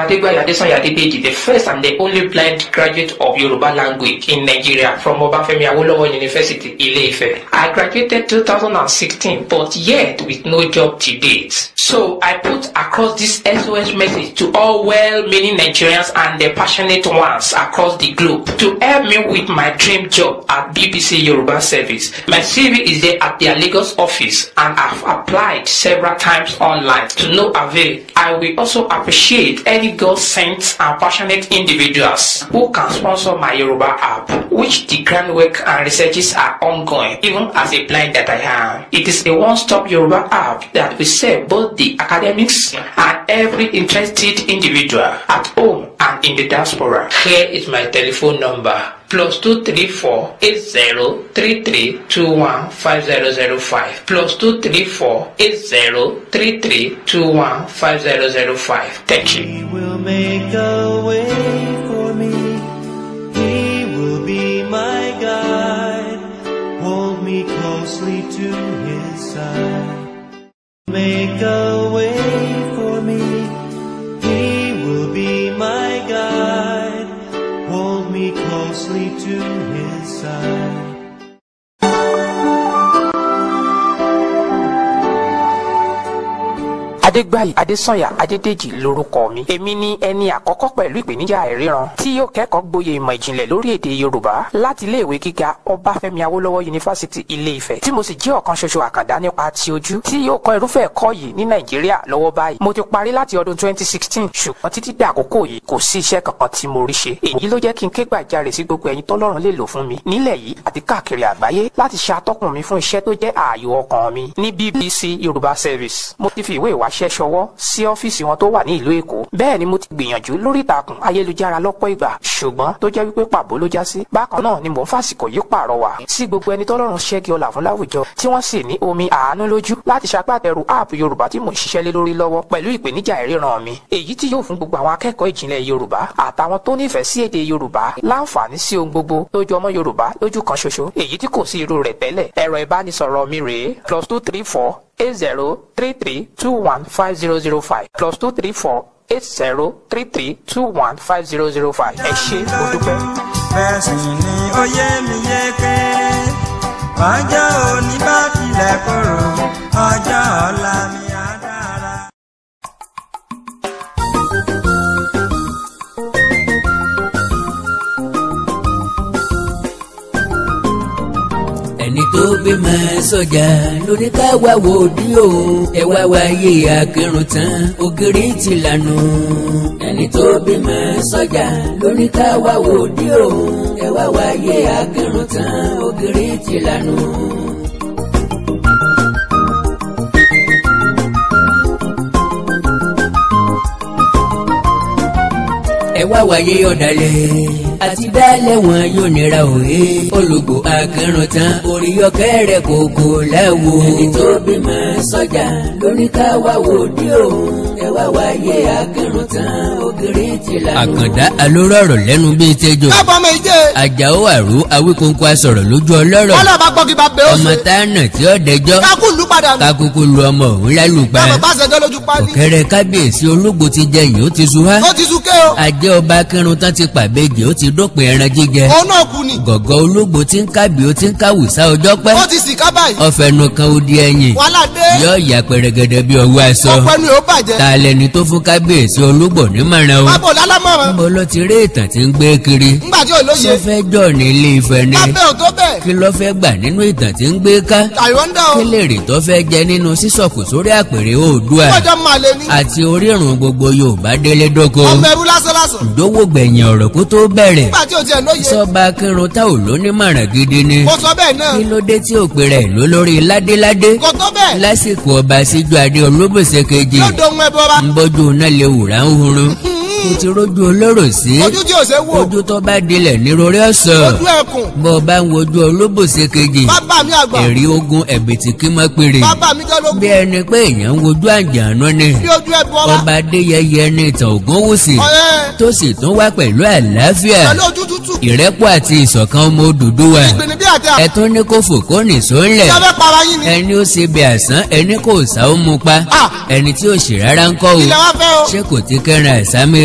Adegbayo Adesanya Adedeji, the first and the only blind graduate of Yoruba language in Nigeria from Obafemi Awolowo University, Ile-Ife. I graduated 2016, but yet with no job to date. So I put across this SOS message to all well-meaning Nigerians and the passionate ones across the globe to help me with my dream job at BBC Yoruba Service. My CV is there at their Lagos office and I've applied several times online to no avail. I will also appreciate any God-sent and passionate individuals who can sponsor my Yoruba app, which the groundwork and researches are ongoing, even as a blind that I am. It is a one-stop Yoruba app that will serve both the academics and every interested individual at home and in the diaspora. Here is my telephone number plus two three four eight zero three three two one five zero zero five plus two three four eight zero three three two one five zero zero five. Thank you. He will make a way for me. He will be my guide. Hold me closely to his side. Make a way for me. He will be my guide. Hold me closely to his side. Adégbáyé Adésànyà Adédèjì lorúkọ mi. Èmi ni ẹni àkọ́kọ́ pẹ̀lú ìpèníjà àìríran tí yóò kẹ́kọ̀ọ́ gboyè ìmọ̀ ìjìnlẹ̀ lórí èdè Yorùbá láti iléèwé gíga Ọbáfẹ́mi Awólọ́wọ̀ Yunifásítì Ilé-Ifẹ̀ tí mo sì jẹ́ ọ̀kan ṣoṣo àkàndá nípa ti ojú tí yóò kọ́ irúfẹ́ ẹ̀kọ́ yìí ní Nàìjíríà lọ́wọ́ báyìí. Mo ti parí láti ọdún 2016 ṣùgbọ́n títí dà àkókò yìí kò sí iṣẹ́ kankan tí mo rí ṣe. Èyí ló jẹ́ kí n ké gbàjarè sí gbogbo ẹ̀yin tọ́lọ́run lè lò fún mi nílẹ̀ yìí àti káàkiri àgbáyé láti ṣe atọ́kùn mi fún iṣẹ́ tó jẹ́ ààyò ọkàn mi ní BBC Yorùbá Service. Mo ti fi ìwé ìwáṣẹ́ ṣọwọ́ sí ọ́fíìsì wọn tó wà ní ìlú Èkó. Bẹ́ẹ̀ ni mo ti gbìyànjú lórí ìtàkùn ayélujára lọ́pọ̀ ìgbà ṣùgbọ́n tó jẹ́ wípé pàbó ló já sí. Bákan náà ni mò ń fàsìkò yìí pàrọwà sí gbogbo ẹni tọ́lọ́run ṣẹ́gi ọlà fún láwùjọ tí wọ́n sì ní omi àánú lójú láti ṣagbátẹrù app Yorùbá tí mò ń ṣiṣẹ́ lé lórí lọ́wọ́ pẹ̀lú ìpèníjà ìríran mi. Èyí tí yóò fún gbogbo àwọn akẹ́kọ̀ọ́ ìjìnlẹ̀ Yorùbá àtàwọn tó nífẹ̀ẹ́ sí èdè Yorùbá láǹfààní sí ohun gbogbo tó jọ ọmọ Yorùbá lójú kan ṣoṣo èyí tí kò sí irú rẹ̀ tẹ́lẹ̀. Ẹ̀rọ ìbánisọ̀rọ̀ mi rèé plus two three four eight zero three three two one five zero zero five plus two three four eight zero three three two one five zero zero five. ẹ ṣé mo dúpẹ́. bẹ́ẹ̀ sì ni ó yé mi yéké ọjọ́ òní bá tilẹ̀ korò ọjọ́ ọ̀la mi á dára. ẹni tó bímọ sọjà lóní ká wá wò dí o ẹ wá wáyé akérùn tán ògiri ti lànà ẹni tó bímọ sọjà lóní ká wá wò dí o ẹ wá wáyé akérùn tán ògiri ti lànà. ẹ wá wáyé ọ̀dàlẹ̀ àti dálẹ̀ wọn yóò nira òye olùgbò akẹrùn tán orí ọkẹ rẹ kòkó láwo. ẹni tó bímọ sọjà lórí ká wá wò dí òun ẹ wá wáyé akẹrùn tán ògiri ti lànà. àkàndá alórọ̀rọ̀ lẹ́nu bíi tẹ́jọ́ kábọ̀ ọmọ ìjẹ́ àjàó àrò awíkóńkó asọ̀rọ̀ lójú ọlọ́rọ̀ wọ́n lọ́ọ́ bá gbọ́ kí bá bẹ́ẹ̀ ó ọmọ ṣe táànà tí ó dẹjọ́ kákú ìlú padà nù kakoko lu ọmọ òun lálùpá kábọ̀ bá ṣẹjọ́ lójú pálí ọ̀kẹ́rẹ́ kábíyèsí ológo ti jẹ yìí ó ti su wá ó ti súnké o ajẹ́ ọba akẹrùn tán ti pàbẹ́jì ó ti dópin ẹran jíjẹ òun náà kú ni gọ̀gọ́ ológbò tí ń kábì ó ti ń káwùsá ọjọ́ pẹ́ ó ti sì ká báyìí ọ̀fẹ́nu kan ó di ẹ̀yìn wàhálà dé yóò yà pẹ̀rẹ̀gẹ̀dẹ̀ bí ọwọ́ aṣọ ọpẹ́ nu yóò bàjẹ́ ta lẹni tó fún kábíyèsí ológbò nímọ̀ràn o bábọ̀ lálámọ̀ràn níbo ló ti rí ìtàn tí ń gbé kiri ńgbà tí ò lóye ṣó fẹ́ jọ ní ilé Ifẹ̀ ni lábẹ́ ò tó bẹ́ẹ̀ kí ló fẹ́ gbà nínú ìtàn tí ń gbé ká àìwọ́ndà o kí lè rè tó fẹ́ jẹ nínú sísọ̀kù sórí àpèrè Oòduà ọjọ́ máa lè ní àti orírun gbogbo Yorùbá délé dóko ọmọ ẹrú lásán lásán ìdówó gbẹ̀yìn ọ̀rọ̀ kó tó bẹ̀rẹ̀ nígbà tí ò tiẹ̀ lóye sọba kírun tá ò lónímọ̀ràn gidi ni kò sọ bẹ́ẹ̀ náà kí ló dé tí ò pè rẹ̀ ló lórí ládéládé kò tó bẹ́ẹ̀ lásìkò ọba síjú adé olóbòsè kejì yóò dohun ẹbọ ra ń bọ́jú náà lè wùrà ń hurun kò ti rójú olóró sí ojú tí ò ṣe wò ojú tó bá dilẹ̀ ní rorí ọ̀sọ̀ ojú ẹkùn bọ́ ọ bá ń wojú olóbòsè kejì bàbá mi àgbà ẹ̀rí ogun ẹ̀bìtì kí mọ́ péré bàbá mi jẹ́ lógún bí ẹni pé èèyàn ń wojú àjànú ni bí ojú ẹbọ ra ọba adéyẹyẹ ní ìtàn ògúnwùsì ọ̀rẹ́ tó sì tún wá pẹ̀lú àlàáfíà pẹ̀lú ojú tútù ìrẹ́pọ̀ àti ìṣọ̀kan ọmọ Odùduwà ìgbìnì bí àti ẹ tún ní kó fò kó nìṣó ńlẹ̀ àtàfẹ́ para yín ni ẹni ó ṣe bí àsán ẹni kò sá ó mu pa Ah. ẹni tí ò ṣe rárá ń kọ́ o ilẹ̀ wa fẹ́ o ṣé kò ti kẹ́ran ẹ̀sán mi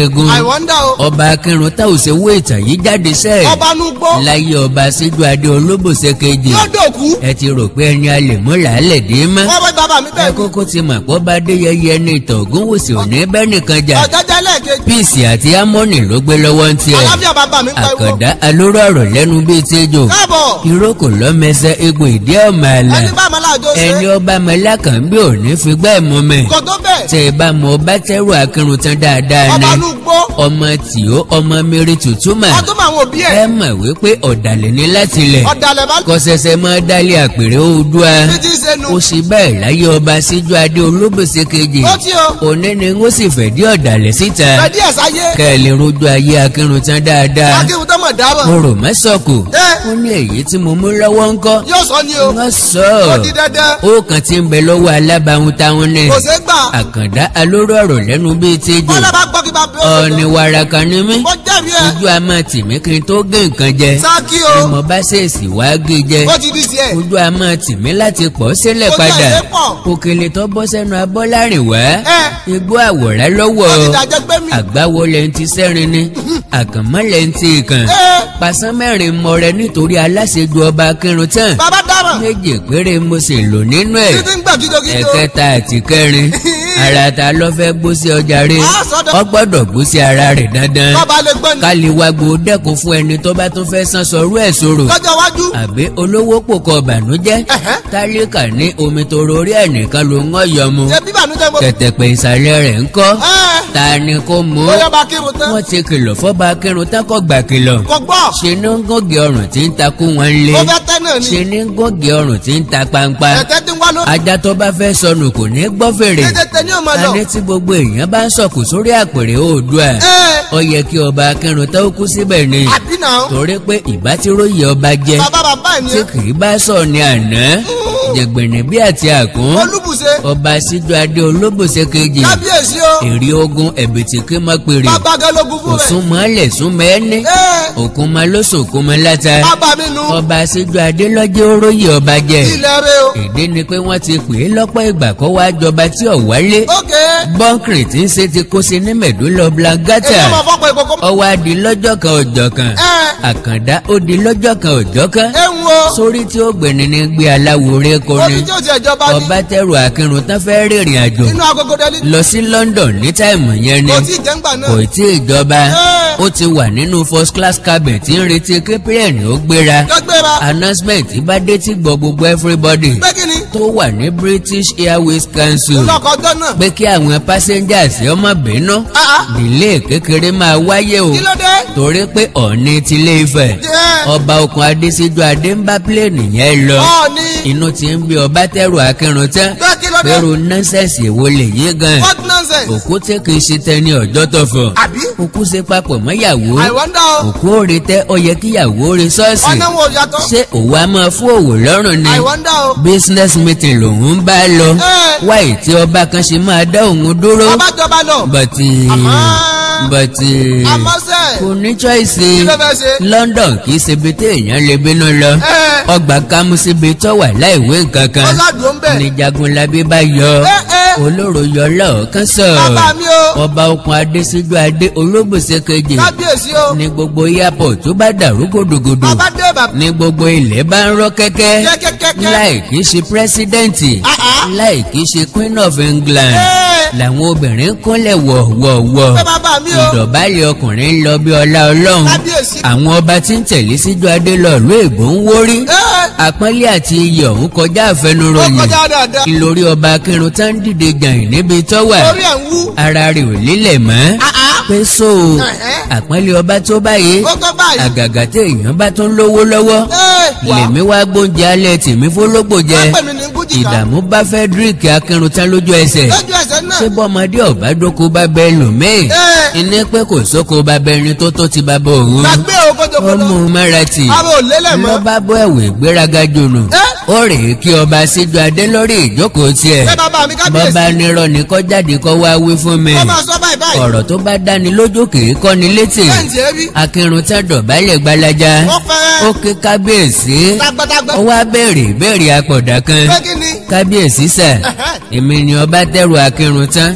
eégún I wonder o. ọba akínrun tá ò ṣe wó ìtàn yìí jáde sẹ́ẹ̀ ọba nu gbó. láyé ọba síjú adé olóbòsè kejì yóò dòkú. ẹ ti rò pé ẹni a lè mú làálẹ̀ dé mọ́ wọ́n bẹ bàbá mi ẹ bẹ́ẹ̀ ni. kókó ti mọ̀ pọ́ bá dé yẹyẹ ní ìtàn ògúnwùsì òní bẹ́ẹ̀ nìkan jà ọ̀jẹ̀jẹ̀ lẹ́ẹ̀kejì. píìsì àti ámọ́nì ló gbé lọ́wọ́ ń tiẹ̀ àlàáfíà bàbá mi pariwo. àkàndá alóró ọ̀rọ̀ lẹ́nu bíi tẹ́jọ́ káàbọ̀. ìrókò lọ́mẹsẹ̀ egbò ìdí ọ̀mà àlà ẹni bá àmàlà àjọ ṣe. ẹni ọba mẹlákàn bí òní fi gbá ẹ̀ mọ́ mẹ́ kò tó bẹ́ẹ̀. tẹ ẹ bá mọ ọba tẹ́rù akínrun tán dáadáa ni ọba nu gbó. ọmọ tìó ọmọ mẹ́rin tutuma wọ́n tún mọ àwọn òbí ẹ̀. ẹ mọ̀ wípé ọ̀dàlẹ̀ ní láti lẹ̀ ọ̀dàlẹ̀ bá kò ṣẹ̀ṣẹ̀ mọ́ dálé àpèrè oòdùà bí ti ṣe nu. ó sì bẹ́ẹ̀ láyé ọba síjú adé olóbòsè kejì ó tí o. òní ni ó sì fẹ̀dí ọ̀dàlẹ̀ síta fẹ̀dí ẹ̀ sáyé. kẹ́ ẹ lè rojú ayé akínrun tán dáadáa akéwù tó mọ̀ dábọ̀. mo rò mẹ́sọ̀kù ẹ ó ní èyí tí mo mú lọ́wọ́ ńkọ́ yóò sọ ni o. wọ́n sọ ó ọ́ di dandan. ó kàn ti ń bẹ lọ́wọ́ alábàáhùn táwọn ní kò ṣeé gbà. àkàndá alóró ọ̀rọ̀ lẹ́nu bíi tẹ́jọ́ wọ́n lọ bá gbọ́ kí bá bẹ́ẹ̀ ó ọ̀ọ́ni wàràkà ni mí ó jẹ́rìí ẹ̀. ojú a máa tì mí kí n tó gé nǹkan jẹ sáàkì ni o. mo bá ṣèèṣì wá gé jẹ ó ti di sí ẹ̀. ojú a máa tì mí láti pọ̀ sílẹ̀ Ojú padà ẹ̀ pọ̀. òkèlè tó bọ́ sẹ́nu abọ́ láàrin wá ẹ igbó àwòrán lọ́wọ́ ó ti dàjẹ́ gbé mi. àgbáwo lẹ́yìn ti sẹ́rin ni àkànmọ́ lẹ́yìn ti ìkàn ẹ pàṣán mẹ́rin mọ rẹ nítorí aláṣejù ọba akínrun tán bàbá dáràn. méje péré mo sì lò nínú ẹ̀ títí ń gbà gidigidi o. ẹ̀kẹta àti kẹrin ara ta ló fẹ́ gbó sí ọjà rẹ̀ Á sọ́dọ̀. ọ gbọ́dọ̀ gbó sí ara rẹ̀ dandan bàbá lè gbọ́ ni. ká lè wá gbó dẹ́kun fún ẹni tó bá tún fẹ́ san sọ̀rọ̀ ẹ̀ sọ̀rọ̀ lọ́jọ́ iwájú. àbí olówó pòkọ bànújẹ́ Ẹ̀hẹ́. tálíkà ní omi tó rorí ẹnìkan ló ń ọyọ mu ṣe bí bànújẹ́ mo. kẹ̀tẹ̀pẹ̀ ìsàlẹ̀ rẹ̀ ń kọ́ ẹ ta ni kó mú ó yọ bá kírun tán. wọ́n ti kìlọ̀ fọ́ba akérun tákọ̀ gbà kìlọ̀ kò gbọ́. ṣe ní ń gògì ọrùn tí ń takú wọn lé ó fẹ́ tẹ́ náà ni. ṣe ní ń gògì ọrùn tí ń ta pampa ẹ̀tẹ́ tí ń wá lórí. ajá tó bá fẹ́ sọnù kò ní gbọ́ fèrè tètè tẹ ní ọmọ lọ. adé tí gbogbo èèyàn bá ń sọ̀kù sórí àpèrè oòdùà ẹ ó yẹ kí ọba akérun tó kú síbẹ̀ ni àbí náà. torí pé ìbá tí róye ọba jẹ bàbá bàbá ẹ̀ ni. tí kì í bá sọ ní àná jẹgbẹ̀nẹ̀ bí àti àkún olúbùṣe. ọba síjú adé olóbòsè kejì kábíyèsí o. èrè ogun ẹ̀bìtì kí mọ́ péré bàbá gẹlógún fún kò rẹ̀. sún mọ́lẹ̀ sún mẹ́ẹ́ni ẹ òkun máa ló sòkun máa láta bàbá mi nu. ọba síjú adé lọ́jọ́ oróyè ọba jẹ ilẹ̀ rẹ o. èdè ni pé wọ́n ti pè é lọ́pọ̀ ìgbà kó wá jọba tí ò wálé ókè. bọ́ǹkìrì tí ń ṣe ti kó sí ní mẹ̀dúlọ blangata èyí ọmọ fọ́pọ̀ ìkókó. ọwọ́ adi lọ́jọ́ kan ọjọ́ kan ẹ àkàndá ó di lọ́jọ́ kan ọjọ́ kan ẹ ń wo. sórí tí ó gbẹ̀ni ní gbé aláwo rẹ kọrin omi tí ó ti ẹ̀jọba ní. ọba tẹrù akínrun tán fẹ́ rìnrìn àjò inú agogo dẹ́lí. lọ sí London ní táìmù yẹn ni kò tí ì jẹ́ ńgbà náà. kò tí ì jọba Ẹ. ó ti wà nínú first class cabin tí ń retí kí plane ó gbéra gbẹgbẹra. announcement bá dé tí gbọ́ gbogbo everybody pé kí ni. tó wà ní British Airways Council lọkọ̀ ọjọ́ náà. pé kí àwọn passengers ọmọ bínú Ah, ah. delay kékeré máa wáyé o kí ló dé. torí pé ọ̀ọ́ni tilé Ifẹ̀ Jẹ́. ọba okùn adésíjú adé ń bá plane yẹn lọ ọ̀ọ́ni. inú ti ń bí ọba tẹrù akínrun tán pé kí ló dé. pẹ̀rù nọ́ńsẹ̀sì èwo lè yé gan what nonsense. òkú tí kì í ṣe tẹni ọjọ́ tọ̀fọ̀ àbí. òkú ṣe papọ̀ mọ́yàwó I wonder o. òkú òre tẹ ó yẹ kíyàwó òre ṣọ́ọ̀ṣì ọ̀nà wo yàtọ̀. ṣé òwò a máa fún òwò lọ́rùn ni I wonder o. business meeting lòun ń bá lọ Ẹ. wáyé tí ọba kan ṣe máa dá òun dúró ọba jọba lọ. bọ̀tì Àmọ́- bọ̀tì àmọ́sẹ̀. kò ní choice kí ló fẹ́ ṣe. London kì í ṣe ibi tí èèyàn lè bínú lọ ẹ ọgbà kámú síbi tó wà láìwé nǹkan kan ọlọ́dún ń bẹ̀. ní Jagunlabi bá yọ ẹ ẹ olóró yọ lọ́ọ̀kan sọ bàbá mi o. ọba okùn adésíjú adé olóbùsẹ kejì kábíyèsí o. ní gbogbo airport tó bá dàrú gòdògòdò bàbá dé bàbá. ní gbogbo ilẹ̀ bá ń rọ́ kẹ́kẹ́ Jẹ́ kẹ́kẹ́kẹ́. láì kìí ṣe pírẹ́sídẹ́ǹtì Ah, ah. láì kìí ṣe queen of England Ẹ. làwọn obìnrin kúnlẹ̀ wọ̀wọ̀wọ̀ pé bàbá mi o. ìdọ̀bálẹ̀ ọkùnrin ń lọ bí ọlá ọlọ́run kábíyèsí. àwọn ọba tí ń tẹ̀lé síjú adé lọ ìlú èbó ń wórí ẹ àpọ́nlé àti iyì ọ̀hún kọjá ó àfẹnuròyìn kọjá dáadáa. ìlórí ọba akínrun tá ń dìde gàìn níbi tó wà orí ẹ̀ ń wú. ara rẹ̀ ò lélẹ̀ mọ́ Ah, ah. pé so Ẹ̀hẹ́. àpọ́nlé ọba tó báyìí ó tó báyìí. àgàgà tí èèyàn bá tún lówó lọ́wọ́ ẹ wà. lèmi wá gbóúnjẹ alẹ́ tèmi fólógbò jẹ wọ́n pè mí ní gújìká. ìdààmú bá Frederick akínrun tán lójú ẹsẹ̀ lójú ẹsẹ̀ náà. ṣé bọ́mọdé ọ̀bá dóko bá bẹ lòmíì ẹ iná pé kò sóko bá bẹ ẹni tó tó ti bá bọ òun gbàgbé o kótókótó. ọmọ mẹ́rẹ̀tì ara ò lélẹ̀ mọ́. lọ́ba bọ́ ẹ̀wẹ̀ ìgbéraga jònù ẹ ó rèé kí ọba síjú adé lórí ìjókòó tiẹ̀ ẹ bàbá mi kábíyèsí. bọ́ba nírọ̀ ní kọ́ jáde kọ́ wá wí fún mi wọ́n máa sọ báyìí báyìí. ọ̀rọ̀ tó bá dáni lójú kìí kọ́ni létí bẹ́ẹ̀ni ṣe rí. akínrun tán dọ̀bálẹ̀ gbalaja wọ́n fẹ́. ó ké kábíyèsí tagbatagbẹ. ó wá béèrè ìbéèrè apọ̀dà kan pé kí ni. kábíyèsí sà Ẹ̀hẹ́. èmi ni ọba tẹrù akínrun tán ẹ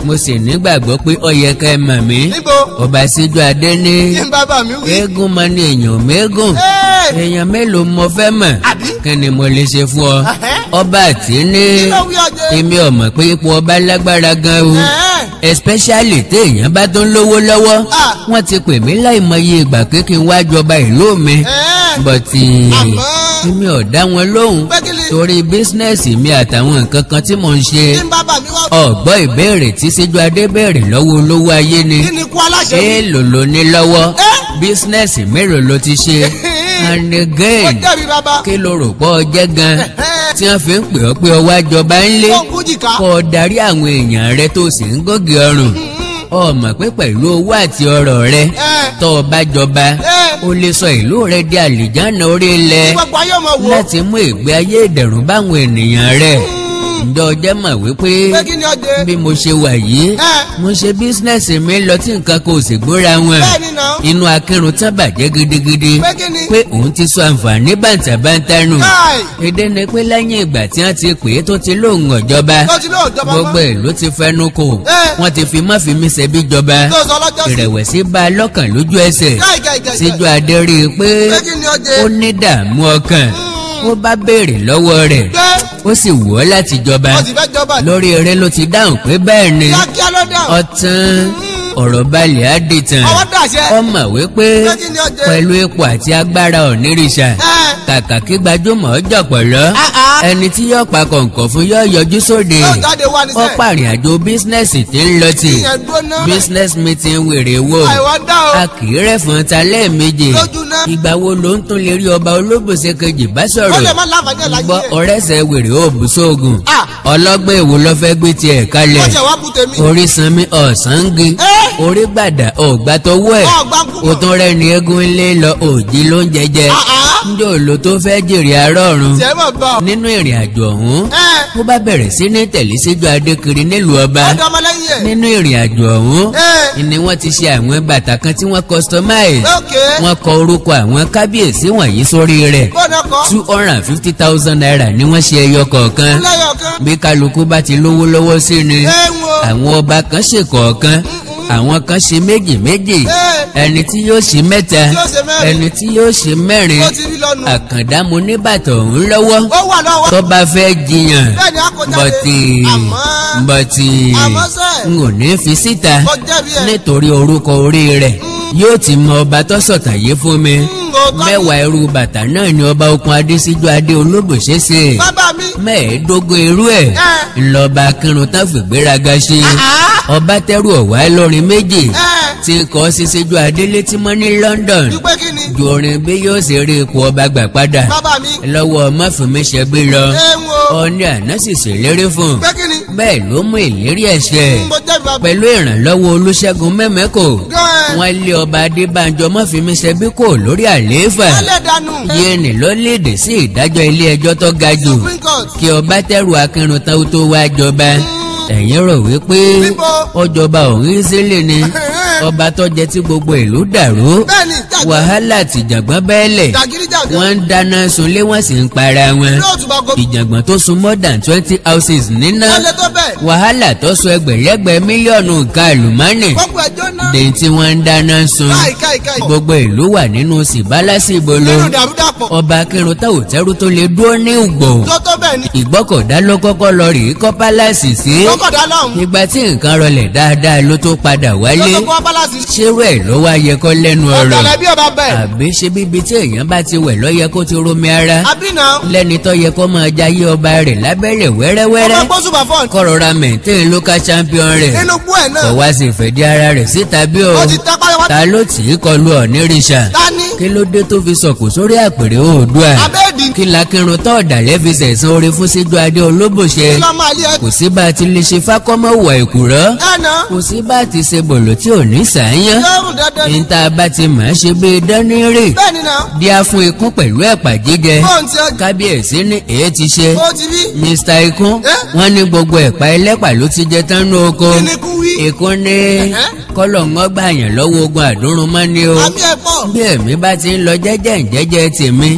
mo sì nígbàgbọ́ pé ó yẹ ká ẹ mọ̀ mí níbo ọba síjú adé ní kí n bàbá mi wí. eégún mọ ní èèyàn mẹ́gùn Ẹ́, èèyàn mélòó mo fẹ́ mọ̀ Àbí? kí ni mo lè ṣe fún ọ Ẹ̀hẹ́. ọba àti ní kí ló wí ọjẹ́. èmi ò mọ̀ pé ipò ọba lágbára gan o Ẹ́, especially téèyàn bá tó ń lówó lọ́wọ́ Ah. wọ́n ti pè mí láìmọye ìgbà pé kí n wá jọba ìlú mi ẹ́, bọ̀tì Àmọ́. èmi ò dá wọn lóhùn Pé kí ni? torí bísínẹ́sì mi àtàwọn nǹkan kan tí mò ń ṣe kí n bàbá mi wá. ọ̀gbọ́ ìbéèrè tí síjú adé béèrè lọ́wọ́ olówó ayé ni kí ni kú aláṣẹ wí. èèlò ló ní lọ́wọ́ Ẹ́. bísínẹ́sì mélòó ló ti ṣe and ó again jẹ̀bi bàbá. kí ló rò pọ̀ jẹ́ gan Ẹ̀hẹ́. tí wọ́n fi ń pè ọ́ pé ọwọ́ àjọba ń lé ó kú jìkà. kọ́ ọ darí àwọn èèyàn rẹ tó sì ń gògè ọrùn ọmọ pé pẹ̀lú owó àti ọrọ̀ rẹ Ẹ́, tó o bá jọba ẹ́, o lè sọ ìlú rẹ di àlìjáná orí kí ilẹ̀ gbogbo ayé ọmọ wò. láti mú ìgbé ayé ìdẹ̀rùn báwọn ènìyàn rẹ ǹjọ́ ọjọ́ mọ̀ wípé pé kí ni ọjẹ́. bí mo ṣe wà yìí Ẹ́, mo ṣe bísínẹ́sì mi lọ tí nǹkan kò sì gbóra wọn bẹ́ẹ̀ ni nà. inú akírun tán bàjẹ́ gidigidi pé kí ni. pé òun ti sọ àǹfààní bàǹtàbàǹtà nù káì èdè ni pé lẹ́yìn ìgbà tí wọ́n ti pè é tó ti lóun ọ̀jọba tó ti lóò jọba gbogbo mọ́. ìlú ti fẹnu kò Ẹ́. wọ́n ti fi mọ́fìmí ṣẹbí jọba tó sọ lọ́jọ́ sí. ìrẹ̀wẹ̀sì bá a lọ́kàn lójú ẹsẹ̀ káì káì káì. síjú adé rí i pé pé kí ni ọjẹ́. ó ní dààmú ọkàn ó bá béèrè lọ́wọ́ rẹ̀ pé ó sì wù ọ́ láti jọba wọ́n ti fẹ́ jọba. lórí eré ló ti dáhùn pé bẹ́ẹ̀ ni kíákíá ló dáhùn. ọtán ọ̀rọ̀ balẹ̀ á di tàn ọwọ́ dàṣẹ. ọmọ wípé pé kí ni ọjẹ́. pẹ̀lú ipò àti agbára onírìṣà ẹ́, kàkà kí gbajúmọ̀ ọjọ́ pọ̀lọ́ ah, ah. ẹni tí yóò pa kọ̀ǹkọ̀ fún yóò yọjú sóde yóò jáde wá ní ó sẹ́ẹ̀. pàrìn àjò bísínẹ́sì tí ń lọ tì ìyẹn gbóná. business meeting wèrè wò àìwọ́ dá o. a kì í rẹ̀ fún ta lẹ́ẹ̀mejì lójú náà. ìgbà wo ló ń tún lè rí ọba olóbòsè kejì bá ó sọ̀rọ̀ lè má láǹfààní ẹ̀ láyé gbọ́ ẹ̀. ọ̀rẹ́sẹ̀ wèrè ó bù sóògùn Ah. ọlọ́gbẹ́ èwo ló fẹ́ gbé tiẹ̀ kalẹ̀ ó jẹ́ wá bú tèmi. orí sanmi ọ̀sángi Ẹ́. orí gbàdà ọ̀gbà tọwọ́ ẹ̀ ọgbà ń kú o mọ́. tún rẹ̀ ní eégún ilé lọ òjì ló ń jẹjẹ Ah, ah. njẹ́ òòlò tó fẹ́ jèrè arọ́run tiẹ̀ mọ̀ bọ̀. nínú ìrìn àjò ọ̀hún ẹ́ ó bá bẹ̀rẹ̀ sí ní tẹ̀lé síjú adékiri nílùú ọba ọ̀dọ́ ọmọlẹ́yìn ẹ̀. nínú ìrìn àjò ọ̀hún ẹ́ ni wọ́n ti ṣe àwọn bàtà kan tí wọ́n customize ókè. wọ́n kọ orúkọ àwọn kábíyèsí wọ̀nyí sórí rẹ̀ bọ́ọ̀nà kọ́. two hundred and fifty thousand naira ni wọ́n ṣe ẹyọ kọ̀ọ̀kan lẹ́yọ̀ kan. bí kálukú bá ti lówó lọ́wọ́ sí ni ẹ wo. àwọn ọba kan ṣe kọ̀ọ̀kan àwọn kan ṣe méjì méjì Ẹ́. ẹni tí yóò ṣe mẹ́ta yóò ṣe mẹ́rin. ẹni tí yóò ṣe mẹ́rin ó ti rí lọ́nu. àkàndá mo ní bàtà òun lọ́wọ́ ó wà lọ́wọ́. tó bá fẹ́ jiyàn bẹ́ẹ̀ ni a kò jáde. bọ̀tì àmọ́ bọ̀tì Àmọ́ sẹ́. n ò ní fi síta ó jẹ̀bi ẹ̀. nítorí orúkọ orí rẹ̀ yóò ti mọ ọba tó sọ̀tàyé fún mi òótọ́ ni. mẹ́wàá irú bàtà náà ni ọba okun adésíjú adé olóbòṣe ṣe bàbá mi. mẹ́ẹ̀ẹ́dógún irú ẹ̀ Ẹ́. ńlọba kírun tán fìgbéraga ṣe ọba tẹ́rù ọ̀wá lórin méjì ẹ́ tí kọ́ síṣẹ́jú adé létí mọ́ ní London dúpẹ́ kí ni. ju orin bí yóò ṣe rí ipò ọba gbà padà bàbá mi. lọ́wọ́ mọ́fìmíṣẹ́ bí lọ ẹ wo. ọ̀ní àná sì ṣèlérí fún un pé kí ni. bẹ́ẹ̀ ló mú ìlérí ẹ̀ṣẹ̀ mo jẹ̀bi bàbá. pẹ̀lú ìrànlọ́wọ́ olúṣẹ́gun mẹ́mẹ́kò gan-an. wọ́n lé ọba adébánjọ mọ́fìmíṣẹ́ bí kò lórí àlééfà wọ́n lè dànù. yéènì ló léde sí ìdájọ́ ilé ẹjọ́ tó ga jù supreme court. kí ọba tẹrù akínrun tán ó tó wá jọba ẹ̀yin rò wípé Bíbo. ọjọba òun ìsílẹ̀ ni ọba tó jẹ tí gbogbo ìlú dàrú bẹ́ẹ̀ ni jàgbé. wàhálà tìjàngbọ́n bẹ́ẹ̀lẹ̀ jàgídí jàgbé. wọ́n ń dáná sunlé wọ́n sì ń para wọn yóò túbọ̀ go. ìjàngbọ́n tó sun more than twenty houses níná wọ́n lè tó bẹ́ẹ̀. wàhálà tó sun ẹgbẹ̀lẹ́gbẹ̀ mílíọ̀nù nǹkan àlùmọ́nì gbogbo ẹjọ́ náà. dèyí tí wọ́n ń dáná sun káì káì káì. gbogbo ìlú wà nínú sìbálásì ìbolo nínú dàrúdàpọ̀. ọba akínrun tá òtẹ́rù tó lè dúró ní ìgbò tó tó bẹ́ẹ̀ ni. ìgbọ́kọ̀dá ló kọ́kọ́ lọ rèé kọ́ pálásì sí lọ́kọ̀dá lọ́hùn. ìgbà tí nǹkan rọlẹ̀ dáadáa ló tó padà tó wálé tó kọ́ bálásì. ṣérú ẹ̀ ló wá yẹ kọ́ lẹ́nu ọ̀rọ̀ ọ̀dàlẹ̀ bí ọba bẹ́ẹ̀. àbí ṣe bíbi tí èèyàn bá ti wẹ̀ lọ́yẹ kó ti romi ara àbínà. lẹ́ni tó yẹ kó máa jayé ọba rẹ̀ lábẹ́rẹ̀ ọmọ wẹ́rẹ́wẹ́rẹ́ gbósùbà fọ́ọ̀n. kọ́rọ̀ra maintain local champion rẹ̀ nínú gbó ẹ̀ kò náà. wá sí ìfẹ̀dí ara rẹ̀ síta bí o ó ti tẹ́ pátápátá. ta ló tì í kọlu ọ̀nìrìṣà tani. kí ló dé tó fi sọ̀kò sórí àpèrè oòdùà abéèdì. kí lakirun tó ọ̀dàlẹ́ fi sẹ̀sán orí fún síjú adé olóbòṣe kí ló máa lé ẹ. kò sí bá a ti lè ṣe fákọ́mọ́ wà ìkùrọ́ ẹnà. kò sí bá a ti ṣe bòlò tí ò ní sàáyán yóò dandan ni. níta bá ti mọ̀ ẹ́ ṣe bí dánírè bẹ́ẹ̀ ni náà. díá fún ikún pẹ̀lú ẹ̀pà jíjẹ fóònù tí ó kábíyèsí ní èyí ti ṣe ó ti rí. mr ikún Eh? wọ́n ní gbogbo ẹ̀pà ẹlẹ́pà ló ti jẹ tán ní oko kí ni kú wí. ikún ní kọ́lọ̀ ń gbà yàn lọ́wọ́ ogun àdúrún mọ́ ni o àmì ẹ̀ pọ̀. bí èmi bá ti ń lọ jẹ́jẹ́ ǹjẹ́jẹ́ tèmi ẹ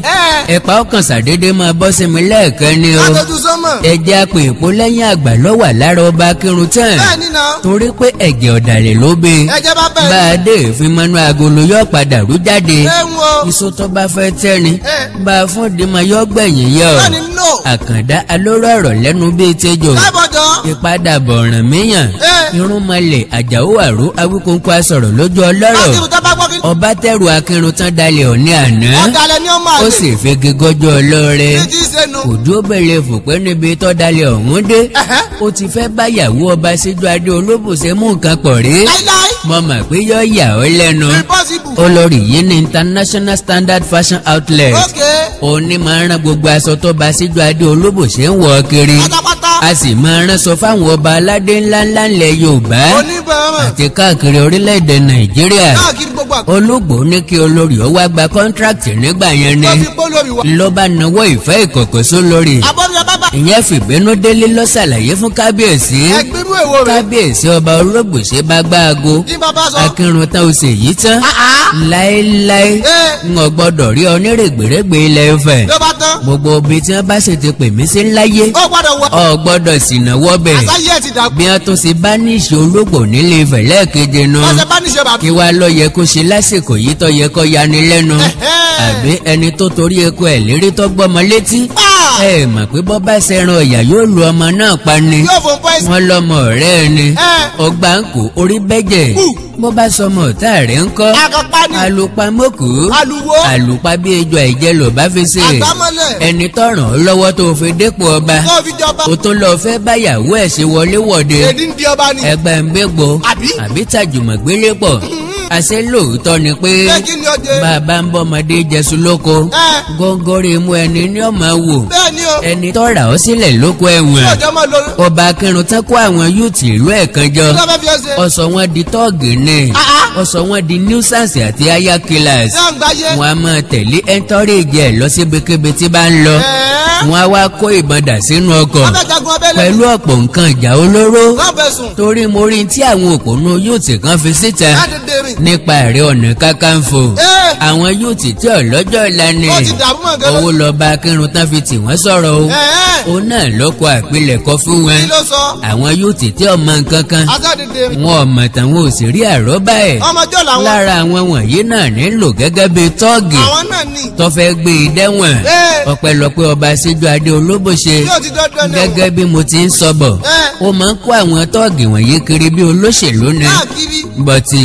ẹ̀pà ọkàn ṣàdédé máa bọ́ sí mi lẹ́ẹ̀kan ni o látọjú sọ́mọ̀. ẹ̀jẹ̀ apè èpo lẹ́yìn àgbà lọ́wà lára ọba kírun tán bẹ́ẹ̀ ni náà. torí pé ẹ̀jẹ̀ ọ̀dàlẹ̀ ló be ẹ̀jẹ̀ bá bá bẹ́ẹ̀ a dé ìfimọ́nú agolo yóò padà rú jáde ni. ẹ ń wo. iṣu tó bá fẹ́ tẹ́ni ẹ. bá a fún dìmọ̀ yóò gbẹ̀yìn yọ bẹ́ẹ̀ ni no. àkàndá alóró ọ̀rọ̀ lẹ́nu bíi tẹ́jọ́ lábọ̀dọ̀. ìpadàbọ̀ ọ̀ràn míyàn ẹ. irúnmọlẹ̀ àjàó àró awíkóńkó asọ̀rọ̀ lójú ọlọ́rọ̀ akírun tó bá gbọ́ kí. ọba tẹrù akírun tán dalẹ̀ òní àná ọ̀dàlẹ̀ ni ó máa ó lè. sì fege gọ́jọ́ ọlọ́rẹ́ ní ti ṣe nu. òjò bẹ̀rẹ̀ fòpẹ́ níbi tó dalẹ̀ ọ̀hún dé Ẹ̀hẹ́. ó ti fẹ́ báyàwó ọba síjú adé olóbùsẹ̀ mú nǹkan pọ̀ rí láíláí. mo mọ̀ pé yọ yà ọ́ lẹ́nu impossible. olórí yìí ní international standard fashion outlet ok. òní máa ń rán gbogbo aṣọ tó bá síjú adé olóbùsẹ̀ ń wọ̀ kiri pátápátá. a sì máa rán sọ fáwọn ọba aládé ńláńlá ńlẹ̀ yorùbá oníbẹ̀rẹ̀. àti káàkiri orílẹ̀-èdè nàìjíríà káàkiri gbogbo àgbà. olóògbé ní kí olórí ó wá gba kọ́ńtrákìtì nígbà yẹn ni tó fi pọ́ lórí wa. ló bá nawọ́ ìfẹ́ ìkọ̀kọ̀ sólórí àbọ̀dọ̀ bábà. ìyẹn fìbínú délé ló ṣàlàyé fún kábíyèsí ẹgbẹ́rú èwo rẹ̀. kábíyèsí ọba olóògbèsè bá gbá aago ní bàbá sọ. akírun tán ó sì yí tán láéláé Ẹ. ń ò gbọ́dọ̀ rí ọ nírègbèrègbè ilẹ̀ Ifẹ̀ ló bá tán. gbogbo ibi tí wọ́n bá sì ti pè mí sí ńláyé ó gbọ́dọ̀ wọ. ọ gbọ́dọ̀ sì náwó bẹ̀ àtàyè ẹ̀ ti dàgbù. bí wọ́n tún ṣe bá ní ìṣe olóògbò nílé Ifẹ̀ lẹ́ẹ̀keje nu wọ́n ṣe bá níṣe bàbá. kí wá lọ yẹ kó ṣe lásìkò yìí tó yẹ kó yani lẹ́nu Ẹ̀hẹ́. àbí ẹni tó torí eku ẹ̀ lérí tó gbọ́mọ létí Ah! ẹ mọ̀ pé bọ́ bá ṣẹran ọ̀yà yóò lu ọmọ náà pa ni yóò fún pọ́ìsì. wọ́n lọ́mọ ọ̀rẹ́ ẹ ni Ẹ. ọgbà ń kó orí bẹ́jẹ̀ Hù. bó bá sọmọ ọ̀tá rẹ̀ ń kọ́ akọpa ni. alùpàmọ́kù aluwo. àlùpà bí ejò àìjẹ́ ló bá fi ṣe àgbámọ́lẹ̀. ẹni tọ̀ràn ọ́ lọ́wọ́ tó fi dépò ọba tó fi jọba. ó tún lọ fẹ́ báyàwó ẹ̀ ṣe wọlé wọ̀de èdè ń di ọba ni. ẹgbẹ́ ń gbégbó Àbí? àbí tàjùmọ̀ gbélé pọ̀ àṣẹ lóòótọ́ ni pé bẹ́ẹ̀ kí ni ó dé. bàbá ń bọ́mọdé jẹsùn lóko Ẹ. góńgóri mú ẹni ní ọmọ wò bẹ́ẹ̀ ni o. ẹni tọ́ra ọ sílẹ̀ lóko ẹ̀wọ̀n yóò jọ máa lo. ọba akẹrùn tán kó àwọn yúùtì ìlú ẹ̀ kan jọ kí ló fẹ́ fi ẹ ṣe. ọsọ wọn di tọ́ọ̀gì ni Ah, ah. ọsọ wọn di nuisance àti aya killers ṣé à ń gbáyé. wọn a máa tẹ̀lé ẹntọ́rẹ́jì ẹ̀ lọ síbikíbi tí bá ń lọ ẹ̀ẹ́. wọn a wá kó ìbọn dà sínú ọkọ̀ wọ́n fẹ́ jagun abẹ́lé. pẹ̀lú ọ̀pọ̀ nǹkan ìjà olóró wọ́n fẹ́ sùn. torí mo rí tí àwọn òpònú yúùtì kan fi síta láti dèrè. nípa Ààrẹ Ọ̀nà Kakanfò Ẹ. àwọn yúùtì tí ọlọ́jọ́ ìlà ni ó ti dàrú mọ́ gẹ́gẹ́. owó lọ́ba akírun tán fi tì wọ́n sọ̀rọ̀ o ẹ̀ẹ́. òun náà lọ́kọ̀ àpilẹ̀kọ fún wọn kí ló sọ. àwọn yúùtì tí ọmọ nǹkan kan asáde dèrè. wọn ò mọ̀ tàwọn ò sì rí àrọ́bá ẹ̀ ọmọjọ́ làwọn. lára àwọn wọ̀nyí náà nílò gẹ́gẹ́ bíi tọ́ọ̀gì àwọn náà ní. tó fẹ́ gbé e dẹ́wọ̀n Ẹ. ọpẹ́lọpẹ́ ọba síjú adé olóbòṣe yóò ti dọ́dọ́ ní. gẹ́gẹ́ bí mo ti ń sọ bọ̀ Ẹ. ó máa ń kó àwọn tọ́ọ̀gì wọ̀nyí kiri bí olóṣèlú ni káàkiri. bọ́tì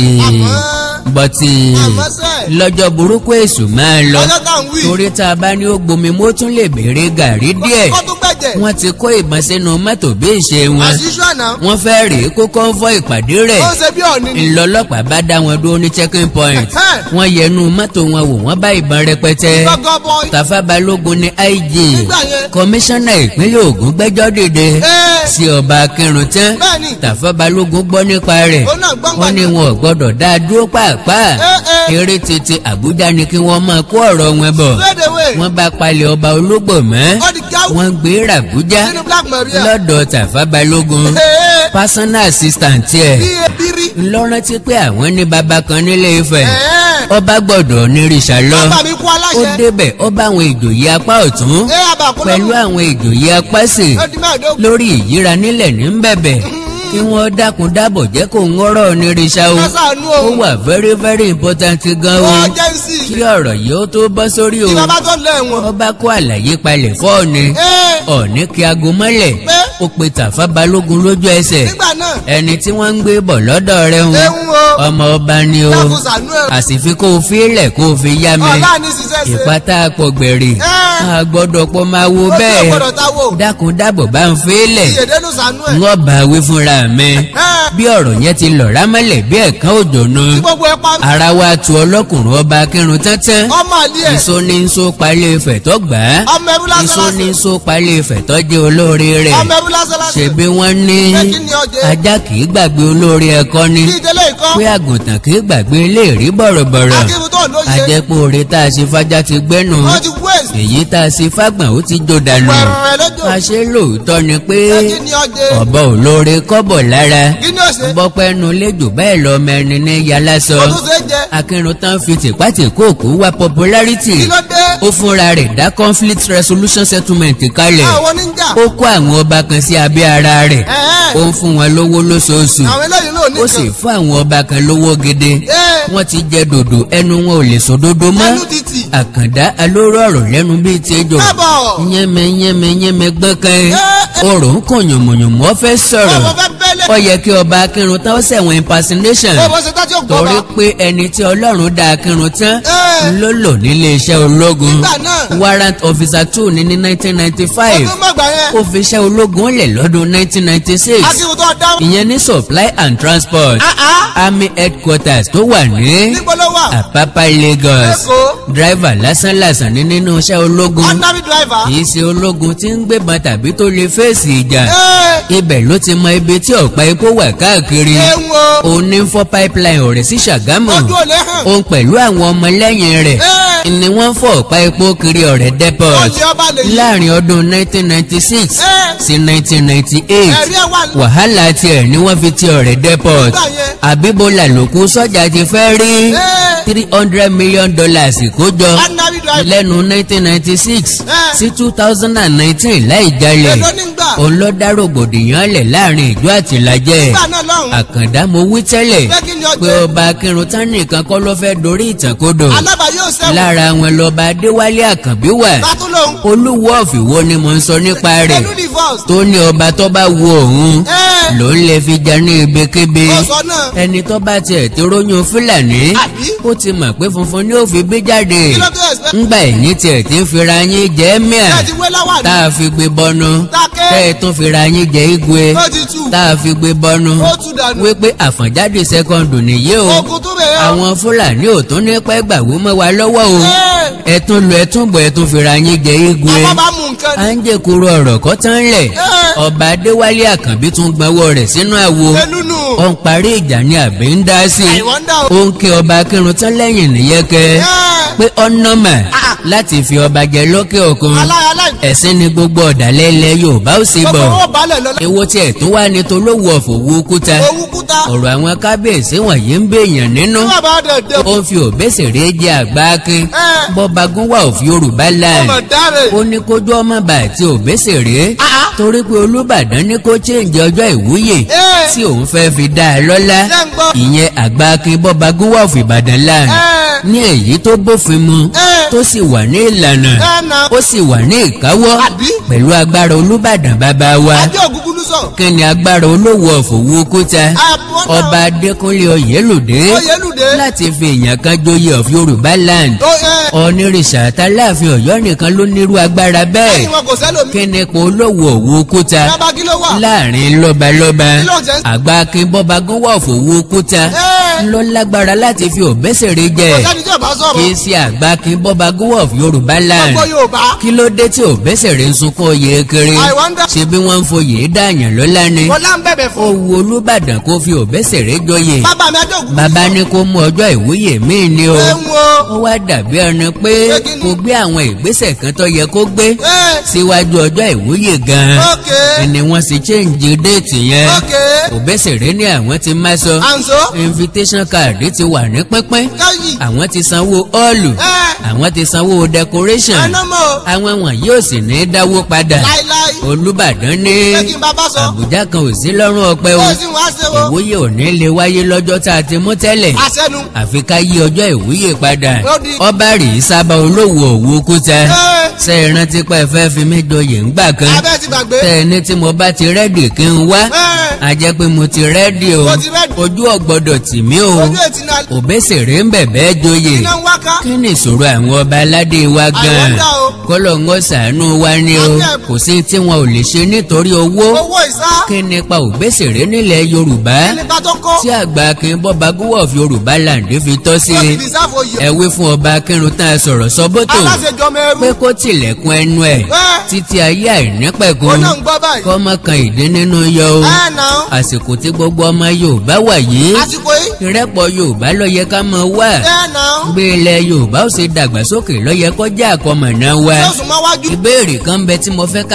Àmọ́- bọ́tì àmọ́ sẹ́. lọ́jọ́ burúkú èṣù máa lọ ọjọ́ tá à ń wí. torí tá a bá ní ó gbomi mo tún lè béèrè gàrí díẹ̀ kó tún gbẹ̀jẹ̀. wọ́n ti kó ìbọn sínú mọ́tò bí ìṣe wọn àṣìṣú àná. wọ́n fẹ́ rèé kó kọ́ńfọ́ ìpàdé rẹ̀ ó ń ṣe bí ọ̀nì ni. ńlọlọ́pàá bá dá wọn dúró ní checking point Ẹ̀hẹ́n. wọ́n yẹnu mọ́tò wọn wò wọ́n bá ìbọn rẹpẹtẹ gọ́gọ́ bọ́. Tafa Balógun ní IG Nígbà yẹn. kọmíṣánná ìpínlẹ̀ Ògùn gbẹ́jọ́ dìde Ẹ́. sí ọba akẹrùn tán Bẹ́ẹ̀ni. Tafa Balógun gbọ́ nípa rẹ̀ Ó náà gbọ́n wọ́n ní gbàgbọ́. wọn ò gbọ́dọ̀ dá a dúró pàápàá Ẹ́, ẹ́. eré tètè Àbújá ni kí wọ́n máa kó ọ̀rọ̀ wọn bọ̀ Lédèwé. wọ́n bá palẹ̀ ọba ológbò mọ́ ó di gáwù. wọ́n gbé ràbújá nínú Black Maria. lọ́dọ̀ Tafa Balógun Ee. personal assistant ẹ̀ bí ebiri. ńlọrántí pé àwọn ní baba kan nílé Ifẹ̀ Ẹ̀ẹ́. ọba gbọ́dọ̀ nírìṣà lọ bàbá mi kú ó aláṣẹ. débẹ̀ ó bá àwọn ìjòyè apá ọ̀tún ẹ àbàkúrò. pẹ̀lú àwọn ìjòyè apá sì ó di mẹ́ẹ̀ẹ́dógún. lórí ìyíra nílẹ̀ ní bẹ̀bẹ̀ kí wọ́n dákun dábọ̀ jẹ́ kó ń rọ̀ onírìṣà o ẹ ṣàánú ó o. wà very very important gan o ó jẹ́ sí. kí ọ̀rọ̀ yìí ó tó bọ́ sórí o kí bàbá tó lẹ̀ wọ̀n. ọba kó àlàyé palẹ̀ fọ́ọ̀ni Ẹ́. ọ̀ní kí aago mọ́lẹ̀ Pé. ó pe Tàfá Balógun lójú ẹsẹ̀ nígbà náà. ẹni tí wọ́n ń gbé bọ̀ lọ́dọ̀ rẹ̀ ń ehun o. ọmọ ọba ni o dákun ṣàánú ẹ̀. àsìfi kó o fi lẹ̀ kó o fi yá mi ọ̀la ní ṣiṣẹ́ ṣe. ìpátá àpọ̀gbẹ̀rì Ẹ́. a gbọ́dọ̀ pọ̀ máa wo ó ti bẹ́ẹ̀ ọ̀gbọ́dọ̀ ta wò. dákun dábọ̀ bá ń fi lẹ̀ ìyèdénú ṣàánú ẹ̀. wọ́n bá wí fúnra mi Ẹ́. bí ọ̀rọ̀ yẹn ti lọ̀ rámọ́lẹ̀ bí ẹ̀kan òjò nu tí gbogbo ẹ pa. ara wa tu ọlọ́kùnrin ọba akírun tẹ́tẹ́ ọmọ àlè ẹ̀. iṣó ní ń so palẹ̀ ìfẹ̀ tó gbà á ọmọ ẹrú lásán iṣó ní ń lásán. so palẹ̀ ìfẹ̀ tó jẹ́ olóore rẹ̀ ọmọ ẹrú lásán lásán. ṣebí wọ́n ní Pé kí ni ọjẹ́? ajá kì í gbàgbé olóore ẹ̀kọ́ ni kí ìdílé ikọ́. pé àgùntàn kì í gbàgbé ilé ìrí bọ̀rọ̀bọ̀rọ̀ akíru tó lóye. àjẹpọ̀ oore tá a ṣe fájá ti gbẹ́nu wọ́n ti wéèsì. èyí tá a ṣe fágbọ̀n ó ti jò dànù pẹ̀rẹ̀ lójó. àṣé lóòótọ́ ni pé Pé kí ni ọjẹ́? ọ̀bọ olóore kọ́bọ̀ lára kí ni ọ̀sẹ̀? bọ́pẹ́nu lẹ́jọ́ bẹ́ẹ̀ lọ mẹ́rin ní yálásọ ó tún ṣe é jẹ. akínrun tán fi tìpátìkóòkó wá popularity kí ló dé? ó fúnra rẹ̀ dá conflict resolution settlement kalẹ̀ àwọn oníjà. ó kó àwọn ọba kan sí abẹ́ ara rẹ̀ Ẹ̀ẹ́. ó ń fún wọn lówó lóṣooṣù àwọn eléyìí náà ó sì nìkan. fún àwọn ọba kan lówó gidi Ẹ́. wọ́n ti jẹ dòdò ẹnu wọn ò lè sọ dòdò mọ́ ẹnu títì. àkàndá alóró ọ̀rọ̀ lẹ́nu bíi tẹ́jọ́ kábọ̀. yẹ́mẹ yẹ́mẹ yẹ́mẹ gbọ́kàn Ẹ́. ọ̀rọ̀ ń kàn yànmọ̀yànmọ̀ ó fẹ́ sọ̀rọ̀ ọmọ fẹ́ bẹ́lẹ̀. ó yẹ kí ọba akírun tán ó ṣẹ̀wọ̀n impersonation ó bọ́ ṣe tá tí ó gbọ́ torí bá. pé ẹni tí ọlọ́run dá akírun tán Ẹ́. ló lò nílé iṣẹ́ ológun Nígbà náà. warrant officer two ní ní nineteen ninety five ọdún mọ̀gbà yẹn. ó fi iṣẹ́ ológun lẹ̀ lọ́dún nineteen ninety six akíwò tó dá. ìyẹn ní supply and transport Ah, ah. army headquarters tó wà ní níbo ló wà. Àpápá Lagos Èkó. driver lásánlàsàn ní nínú iṣẹ́ ológun ordinary driver. kì í ṣe ológun tí ń gbébọn tàbí tó lè fèsì ìjà Ẹ́. ibẹ̀ ló ti mọ ibi tí ọ̀pá epo wà káàkiri ewu o. òun ní ń fọ́ pipeline ọ̀rẹ́ sí Ṣàgámù ojú ò lè hàn. òun pẹ̀lú àwọn ọmọlẹ́yìn rẹ̀ Ẹ́. ni wọ́n fọ́ ọ̀pá epo kiri ọ̀rẹ́ depot ọ̀lẹ́ ọba lè yí. láàrin ọdún 1996 Ẹ́. sí 1998 ẹ̀rí ẹ̀ wà. wàhálà tiẹ̀ ni wọ́n fi ti ọ̀rẹ́ depot Nígbà yẹn. àbíbólà lòkú sọ́jà ti fẹ́ rí Ẹ́. three hundred million dollars kójọ ordinary driver. lẹ́nu 1996 Ẹ́. sí 2019 láì jalè èló ní gbà. òun ló dá rògbòdìyàn lẹ̀ láàrin ìjọ àtìlájẹ́ nígbà náà lọ́hùn. àkàndá mo wí tẹ́lẹ̀ Pé kí ni ọjọ́? pé ọba akírun tán nìkan kọ́ ló fẹ́ dorí ìtànkodò alábà yóò sẹ́wọ̀n. lára wọn lọ́ba adéwálé àkànbí wà tátú lòun. olúwo ọ̀fìwọ́ ni mo ń sọ nípa rẹ̀ pẹ̀lú divorce. tó ní ọba tó bá wo òun Ẹ́. ló ń lè fi jà ní ibikíbi ó sọ náà. ẹni tó bá tiẹ̀ ti róyún fúlàní Àbí? ó ti mọ̀ pé funfun ni ó fi bí jáde kí ló tó ẹ̀sẹ̀. ńgbà ẹ̀yìn tiẹ̀ ti ń fira yín jẹ́ mìà ṣé ti wé láwà tá ní. a fi gbé bọ́nu Dákẹ́. tẹ́ ẹ tún fira yín jẹ́ igwe ó ti tù. tá a fi gbé bọ́nu ó tù dànù. wípé àfọ̀njáde sẹ́kọ̀ndù nìyí o ogun tó bẹ̀rẹ̀ o. àwọn fúlàní ò tún ní pẹ́ gbàgbó mọ́ wa lọ́wọ́ o Ẹ́. ẹ̀tún lu ẹ̀tún bọ̀ ẹ̀tún fira yín jẹ́ igwe ọmọ bá mú nǹkan à ní. ń jẹ́ kúrò ọ̀rọ̀ kọ́ tán lẹ̀ Ẹ́. ọba adéwálé àkànbí tún gbọ́wọ́ rẹ̀ sínú àwo elúnu. ó ń parí ìjà ní àbí ń dá sí i I wonder o. ó ń kí ọba akírun tán lẹ́yìn nìyẹn kẹ́ Ẹ́. pé ọ̀nàmà Ah. láti fi ọba jẹ lókè òkun aláya láì. ẹ̀sìn ni gbogbo ọ̀dàlẹ̀ ilẹ̀ yorùbá ó sì gbogbo bọ̀ owó balẹ̀ lọ. èwo tiẹ̀ tún wá ní tolówó ọ̀fọ̀wọ́ kúta owó kúta. ọ̀rọ̀ àwọn kábíyèsí wọ̀nyí ń bèèyàn nínú ní bàbá dẹ̀dẹ̀. ó ń fi òbẹ́sẹ̀rẹ́ jẹ àgbá akin Ẹ́. bọ́ba gúnwà of yorùbá land ọmọ dáre. ó ní kójú ọmọ bá àti òbẹ́sẹ̀rẹ́ Ah, ah. torí pé olúbàdàn ní kó chéǹjì ọjọ́ ìwúyè Ẹ́. tí òun fẹ́ fi dá a lọ́lá Ṣé ń gbọ́? ìyẹn àgbà akin bọ́ba gúnwà of ìbàdàn land Ẹ́. ní èyí tó bófin mu Ẹ́. tó sì wà ní ìlànà Ẹ́ na. ó sì wà ní ìkáwọ́ Àbí? pẹ̀lú agbára olúbàdàn bàbá wa adé ògúngúlú sọ. kí ni agbára olówó ọ̀fọ̀wọ́ kúta Àbọ̀dá. ọba adékúnlé oyèlódé Oyèlúdé. láti fi èèyàn kan joyè of yorùbá land ó ẹ. onírìṣà àtàláàfin ọ̀yọ́ nìkan ló nírú agbára bẹ́ẹ̀ ẹni wọn kò sẹ́lòmí. kí ni ipò olówó òwò kúta bàbá kí ló wà. láàrin lọ́balọ́ba Kí ló ń jẹ́? àgbà akínbọ́ba gúnwà òfòwò kúta Ẹ́. ló lágbára láti fi òbẹ́sẹ̀rẹ̀ jẹ kò sẹ́ni tí ò bá kì sọ̀rọ̀. í ṣe àgbà akínbọ́ba gúnwà of yorùbá land gbogbo yorùbá. kí ló dé tí òbẹ́sẹ̀rẹ̀ ń sunkún oyè kiri I wonder. ṣe bí wọ́n ń foyè dáàyàn lọ́lá ni bọ́lá ń bẹ̀bẹ̀ ó fún. wu olúbàdàn kó fi òbẹ́sẹ̀rẹ̀ jọyè bàbá mi adé ògúngúlú. bàbá ní kó mú ọjọ́ ìwúyè míì ni o ẹ ń wo. ó wá dàbí ẹni pé Pé kí ni? kò gbé àwọn ìgbésẹ̀ kan tó yẹ kó gbé ẹ. síwájú ọjọ́ ìwúyè gan-an ok. ẹni wọ́n sì change déètì yẹn ok. òbẹ́sẹ̀rẹ̀ ní àwọn ti má sọ àǹsó. invitation card ti wà ní pínpín káyì. àwọn ti sanwó ọ́ọ̀lù ẹ. àwọn ti sanwó decoration ẹnọmọ. àwọn wọn yóò sì ní dáwó padà láíláí. olùbàdàn ní pé kí n bá bá sọ. àbújá kan ò sí lọ́rùn ọpẹ́ o ó sì wá ṣe wo. ìwúyè ò ní lè wáyé lọ́jọ́ tá a ti mú tẹ́lẹ̀ àṣẹnu. àfi ká yí ọjọ́ ìwúyè padà Ó di- ọba rèé sábà olówó òwò kúta ẹ. ṣe é rántí pé ẹ fẹ́ fi mí joyè ńgbà kan abẹ́ ti gbàgbé. tẹ ẹ ní tí mo bá ti rẹ́dì kí n wá ẹ. a jẹ́ pé mo ti rẹ́dì o Mo ti ready. ojú ọ̀gbọ́dọ̀ tì mí o ojú ètí náà. òbẹ́sẹ̀rẹ̀ ń bẹ̀bẹ̀ joyè iná ń wáká. kí ni ìṣòro àwọn ọba aládé wa gan-an wonder o. kọ́lọ̀ ń ṣàánú wa ni o Àmì ẹ̀- kò sí tí wọn ò lè ṣe nítorí owó owó ìsá. kí nípa òbẹ́sẹ̀rẹ̀ nílẹ̀ yorùbá nípa tó kó. tí àgbà akin bọ́ba gúwọ̀ of yorùbá land fi tọ́ sí wọ́n ti fi sáfò yìí. ẹ wí fún ọba akínrun tán a sọ̀rọ̀ sọ́bọ́tò aláṣẹjọ mẹ́rú. pé kó tilẹ̀kùn ẹnu ẹ̀ ẹ. títí ayé ó àìnípẹ̀kun náà ń gbọ́ báyìí. kọ́mọ kan ìdí nínú yọ o ẹ náà. àsìkò tí gbogbo ọmọ yorùbá wà yìí àsìkò yìí. ìrẹ́pọ̀ yorùbá ló yẹ ká mọ wá ẹ náà. gbé ilẹ̀ yorùbá ó ṣe dàgbàsókè ló yẹ kó jẹ́ àkọmọ̀nà wa yóò sùn mọ́ wájú. ìbéèrè kan bẹ tí mo fẹ́ ká bi kábíyèsí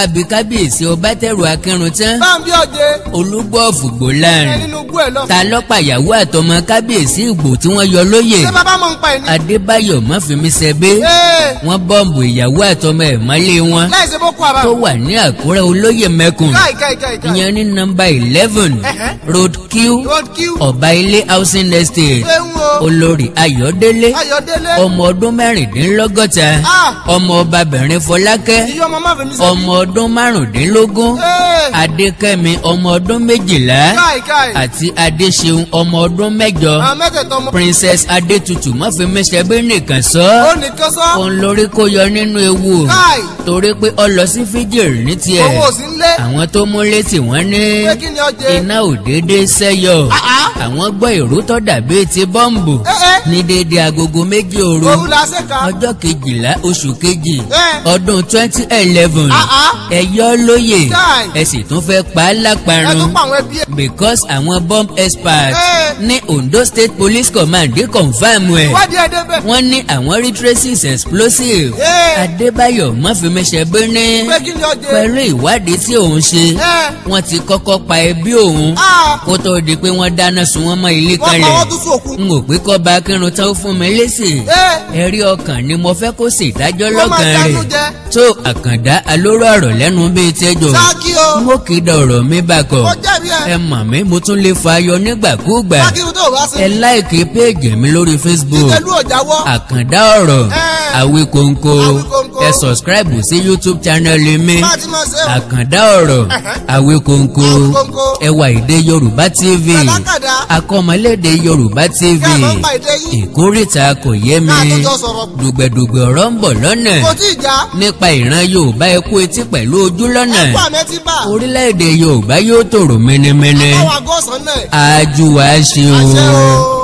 kábíyèsí ọbátẹrù akẹrùn tán báńbí ọ̀jẹ̀ olúgbọ̀ọ̀fù ẹ gbòláàrin nínú igbó ẹ̀ lọ. ta lọ́pàyàwó àtọmọ kábíyèsí ìgbò tí wọ́n yọ lóyè ṣé bàbá mọ̀ ń pa ẹ̀ ní. adébáyọ̀ mọ́fìmísẹ́bé ee wọ́n bọ́ǹbù ìyàwó àtọmọ ẹ̀ mọ́lé wọn láì ṣe boko haram. tó wà ní àkúrẹ́ olóyè mẹ́kùn káì káì káì káì. ìyẹn ní nọ́mbà eleven Ẹ̀hẹ́. road q road q. ọba ilé housing estate ṣé ń wo. olórí ayọ̀délé ayọ̀délé. ọmọ ọdún mẹ́rìndínlọ́gọ́ta Ah. ọmọ ọbabìnrin fọlákẹ́ iye ọmọ má fi mi sẹ́. ọmọ ọdún márùndínlógún ee adékẹ́mi ọmọ ọdún méjìlá káì káì. àti adéṣeun ọmọ ọdún mẹ́jọ àwọn mẹ́tẹ̀ẹ̀tọ́ ọmọ. princess adétutù mọ́fìmísẹ́bí nìkan sọ ó nìkan sọ. òun lórí kó yọ nínú ewu káì. torí pé ọ lọ sí fíjìrì ní tiẹ̀ owó ò sí ń lé. àwọn tó mú létí wọn ní pé kí ni ọjẹ́. iná ò déédéé sẹ́yọ Ah, ah. àwọn gbọ́ ìró tó dàbí ti bọ́ǹbù ẹ ẹ ní déédéé agogo méjì òru òru la ṣe ka. ọjọ́ kejìlá oṣù kejì ẹ ọdún twenty eleven Ah, ah. ẹ yọ lóye Chai. ẹ sì tún fẹ́ pa á ẹ tún láparun pa àwọn ẹbí ẹ. because àwọn bomb experts Ẹ. ní Ondo State Police Command dé confam ẹ̀ ìwádìí ẹ débẹ̀. wọ́n ní àwọn rí traces explosive Ẹ. Adébáyọ̀ mọ́fìmíṣẹ́bí ní pé kí ni ọjẹ́. pẹ̀lú ìwádìí tí òun ṣe ẹ wọ́n ti kọ́kọ́ pa ẹbí òun a kó tó di pé wọ́n dáná sun wọ́n mọ́ ilé wọ́n pa kalẹ̀ wọ́n tún sí òkú. n ò pé kọ́ bá kírun tán ó fún mi lésì ẹ ẹ̀rí ọkàn ni mo fẹ́ kó sì dájọ́ Wọ́n máa lọ́kàn dánú rẹ̀ jẹ. tó àkàndá alóró ọ̀rọ̀ lẹ́nu bíi tẹ́jọ́ sáàkì o. mo kì í da ọ̀rọ̀ mi bàkọ̀ ó jẹ̀bi ẹ. ẹ mọ̀ mí mo tún lè fa ayọ̀ nígbàkúùgbà sáàkì tó o bá ṣe. ẹ láìkí péèjì mi lórí Facebook ìtẹ̀lú ọ̀jáwọ́. àkàndá ọ̀rọ̀ Ẹ. Àwíkóńkó Àwíkóńkó. ẹ subscribe sí YouTube channel mi bá a ti máa ṣe o. àkàndá ọ̀rọ̀ Àwíkóńkó Àwíkóńkó. ẹwà èdè Yorùbá TV Kàdákàdá. akọ́mọlédè Yorùbá TV Kẹ́ ẹ máa ń pa èdè yín. ìkórìtà kò yé mi Ká tó jọ sọ̀rọ̀. dùgbẹ̀dùgbẹ̀ ọ̀rọ̀ ń bọ̀ lọ́nà kò tí ì já. nípa ìran Yorùbá ẹ kú etí pẹ̀lú ojú lọ́nà ẹ̀kọ́ àmẹ́tí bá. orílẹ̀-èdè Yorùbá yóò tòrò mẹ́nẹ́mẹ́nẹ́ àwọn àgọ́ ọ̀sán náà. ájú wa ṣe àṣẹ o. o.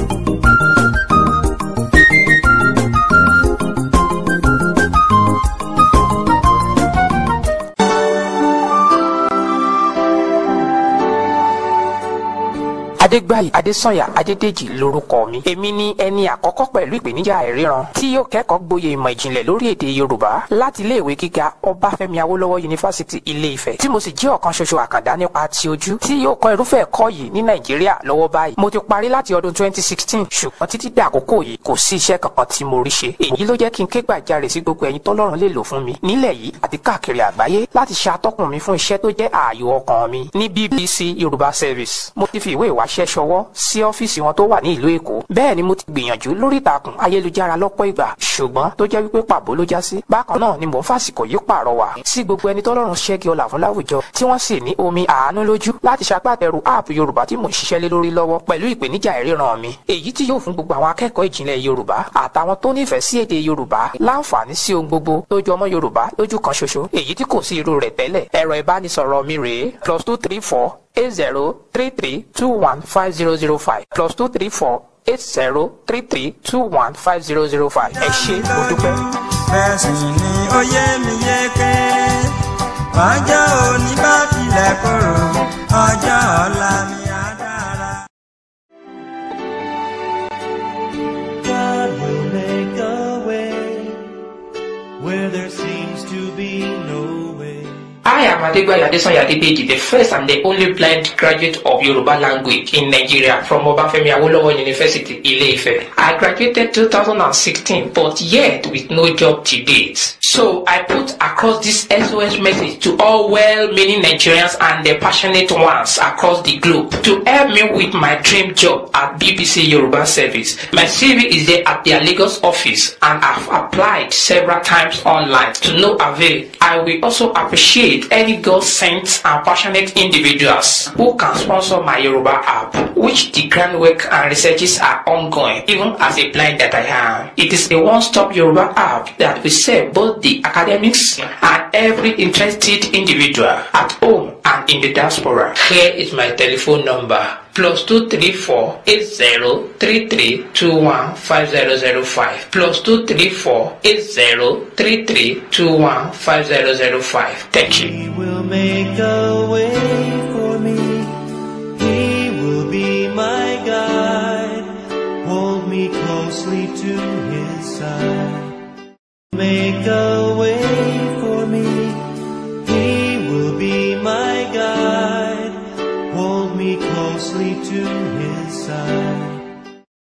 adégbàyí adésànyà adédèjì lórúkọ mi èmi ni ẹni àkọ́kọ́ pẹ̀lú ìpèníjà àìríran tí yóò kẹ́kọ̀ọ́ gboyè ìmọ̀ ìjìnlẹ̀ lórí èdè yorùbá láti iléèwé gíga ọbáfẹ́mi awólọ́wọ̀ yunifásitì ilé ifẹ̀ tí mo sì jẹ́ ọ̀kan ṣoṣo àkàndá nípa ti ojú tí yóò kọ́ irúfẹ́ ẹ̀kọ́ yìí ní nàìjíríà lọ́wọ́ báyìí mo ti parí láti ọdún 2016 ṣùgbọ́n títí dé àkókò yìí kò sí iṣẹ́ kankan tí mo rí ṣe èyí ló jẹ́ kí n ké gbàjarè sí gbogbo ẹ̀yin tọ́lọ́run lè lò fún mi nílẹ̀ yìí àti káàkiri àgbáyé láti ṣe atọ́kùn mi fún iṣẹ́ tó jẹ́ ààyò ọkàn mi ní BBC Yorùbá Service mo ti fi ìwé ìwáṣẹ́ ṣọwọ́ sí ọ́fíìsì wọn tó wà ní ìlú Èkó bẹ́ẹ̀ ni mo ti gbìyànjú lórí ìtàkùn ayélujára lọ́pọ̀ ìgbà ṣùgbọ́n tó jẹ́ wípé pàbó ló já sí bákan náà ni mò ń fàsìkò yìí pàrọwà sí gbogbo ẹni tọ́lọ́run ṣẹ́gi ọlà fún láwùjọ tí wọ́n sì ní omi àánú lójú láti ṣagbátẹrù app Yorùbá tí mò ń ṣiṣẹ́ lé lórí lọ́wọ́ pẹ̀lú ìpèníjà ìríran mi èyí tí yóò fún gbogbo àwọn akẹ́kọ̀ọ́ ìjìnlẹ̀ Yorùbá àtàwọn tó nífẹ̀ẹ́ sí èdè Yorùbá láǹfààní sí ohun gbogbo tó jọ ọmọ Yorùbá lójú kan ṣoṣo èyí tí kò sí irú rẹ̀ tẹ́lẹ̀ ẹ̀rọ ìbánisọ̀rọ̀ mi rèé plus two three four eight zero three three two one five zero zero five plus two three four eight zero three three two one five zero zero five ẹ ṣé mo dúpẹ́. bẹ́ẹ̀ sì ni ó yé mi yéké ọjọ́ òní bá tilẹ̀ korò ọjọ́ ọ̀la mi á dára. God will make a way where there seems to be no way. I am Adegbayo Adesanya Adedeji, the first and the only blind graduate of Yoruba language in Nigeria from Obafemi Awolowo University, Ile-Ife. I graduated 2016, but yet with no job to date. So I put across this SOS message to all well-meaning Nigerians and the passionate ones across the globe to help me with my dream job at BBC Yoruba Service. My CV is there at their Lagos office and I've applied several times online to no avail. I will also appreciate any God sent and passionate individuals who can sponsor my Yoruba app, which the groundwork and researches are ongoing, even as a blind that I am. It is a one-stop Yoruba app that will serve both the academics and every interested individual at home and in the diaspora. Here is my telephone number. Plus two three four eight zero three three two one five zero zero five. Plus two three four eight zero three three two one five zero zero five. Thank you. He will make a way for me. He will be my guide. Hold me closely to his side. Make a way for me. He closely to his side.